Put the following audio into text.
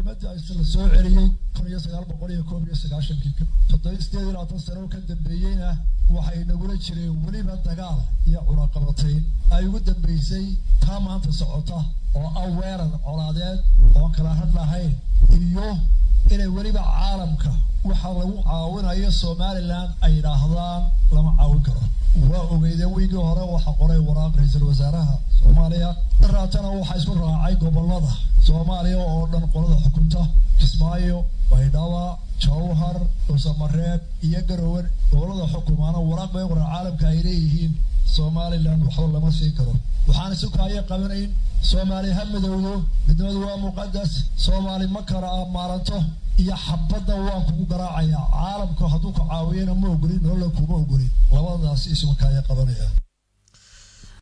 xornimadii la soo celiyey kun iyo sagaal boqol iyo koob iyo sagaashankii toddoba sideed iyo labaatan sano ka dambeeyeyna waxay nagula jireen weliba dagaal iyo cunaqabatayn ay ugu dambeysay taa maanta socota oo ah weerar colaadeed oon kala had lahayn iyo inay weliba caalamka waxa lagu caawinayo somalilan ay yidhaahdaan lama caawin karo waa ogeydeen wiigii hore waxaa qoray waraaq ra-iisul wasaaraha soomaaliya daraatana waxaa isku raacay gobolada soomaaliya oo dhan qolada xukunta kismaayo baydhaba jawhar dhuusamareeb iyo garowe gobolada xukumaana waraaq bay qoran caalamka ay leeyihiin somalilan waxba lama siin karo waxaan isu kaayo qabanayn soomaali ha midowdo midnimadu waa muqadas soomaali ma kala maaranto iyo xabadda waan kugu garaacayaa caalamku hadduu ku caawiyana ma ogolin nolola kuma ogolin labadaas isuma kaaya qabanaya